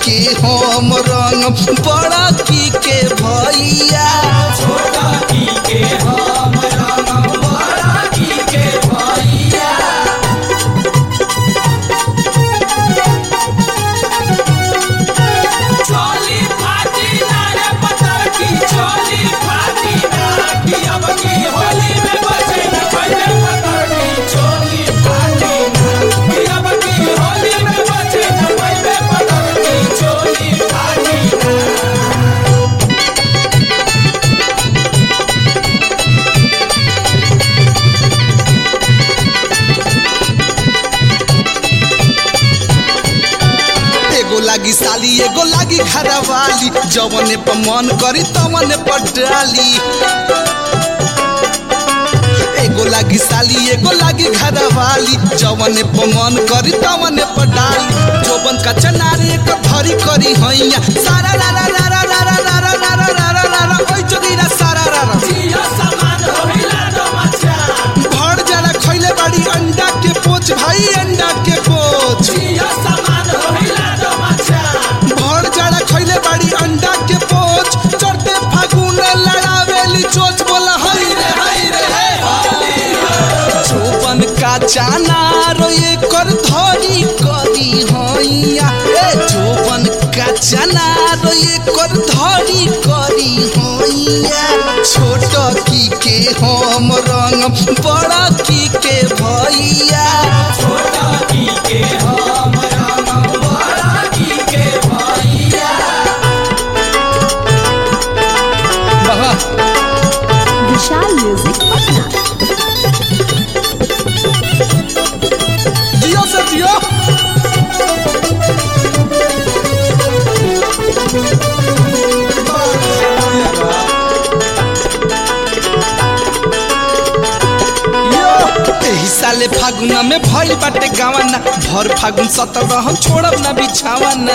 के हम रंग बड़ा की के भैया छोटा की के हम रंग बड़ा की के भैया चोली फाटी ना रे पतर की चोली फाटी ना कि अब की होली में बचे न पहले पतर की चोली फाटी ना कि अब की होली में बचे न पहले पतर की चोली फाटी ना एगो लागी साली एगो लागी घरवाली जवने पर मन करी तवने पर डाली एगो लागी साली एगो लागी घरवाली जवने पर मन करी तवने पर डाली जोबन का चनारे एक धरी करी हैया सारा रा रा रा रा रा रा रा रा रा रा रा रा रा ओइ जोगीरा सारा रा रा जिया सामान होइला दो मचा भर जरा खइले बाड़ी अंडा के पोच भाई अंडा के पोच जिया सामान होइला दो मचा भर जड़ा खइले बाड़ी अंडा के पोच चढ़ते फागुन लड़ावेली चोच बोला हई रे हई रे हे चौबन का चाना रोए कर धरी करी हैया ए चौबन का चाना रोए कर धरी करी हैया छोट की के हम रंग बड़ा की के भैया छोटा की के हम रंग बड़ा की के भैया विशाल म्यूजिक पटना जियो से जियो एही साले फागुन में भइल बाटे गावाना भर फागुन सतर हम छोड़ब ना बिछावाना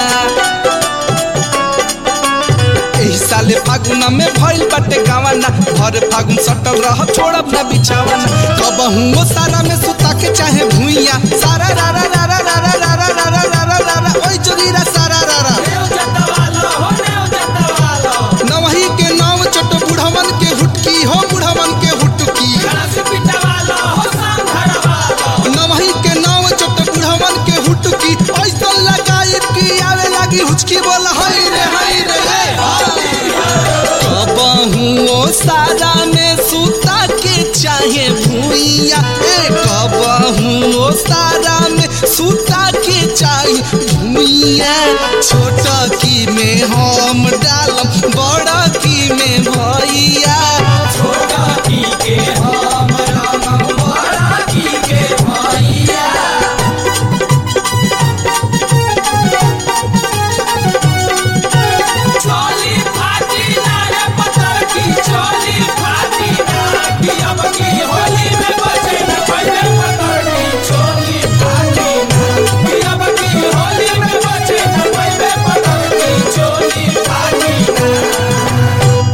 एही साले फागुन में भइल बाटे गावाना भर फागुन सटल रह छोड़ब ना बिछावाना कबहू ओ सारा में सुता के चाहे भुइया सारा रा रा रा रा रा रा रा रा रा रा रा रा रा ओइ जोगीरा सारा रा रा नेव जतवालो हो नेव जतवालो नवही के नाव चट बुढ़वन के हुटकी हो बुढ़वन के हुटकी गणस पिटवालो हो सांघरवालो नवही के नाव चट बुढ़वन के हुटकी ऐसा लगाई कि आवे लागी हुचकी बोला हई रे हई रे कबहू ओ सारा में सुता के चाहे भुइया ए कबहू ओ सारा में सुता के चाहे भुइया छोटा की में हम डालम बड़ा की में भैया छोटा की के हम रंग बड़ा की के भैया चोली फाटी ना रे पतर की चोली फाटी ना कि अब की होली में बचे न पहले पतर की चोली फाटी ना कि अब की होली में बचे न पहले पतर की चोली फाटी ना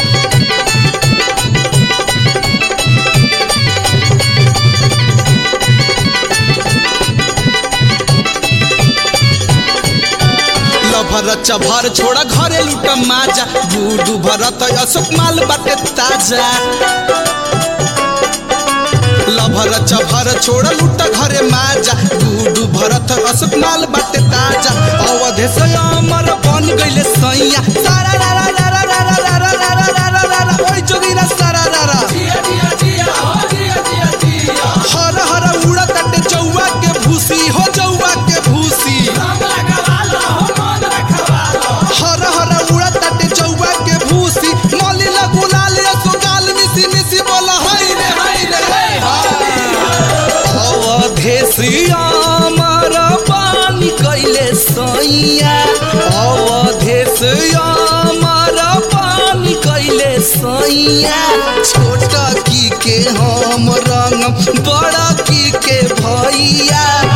लभर चभर छोड़ा घरे लुट माजा गुडू भरत अशोक माल बाटे ताजा लभर चभर छोड़ लुट घरे माजा गुडू भरत अशोक माल बाटे ताजा अवधे से अमर बन गइले सैया सारा रा रा रा रा रा रा रा रा रा रा रा रा रा ओइ जोगीरा सारा रा रा जिया जिया जिया हो जिया जिया जिया हर हर उड़ा तटे चौवा के भूसी हो चौवा के भूसी रंग लगावालो हो मन रखवालो हर हर उड़ा तटे चौवा के भूसी मौली लगुला ले सुगाल मिसी मिसी बोला हाय रे हाय रे अवधेसिया मर पानी कैले सैया अवधेसिया मर पानी कैले सैया छोटा की के हम रंग बड़ा की के भैया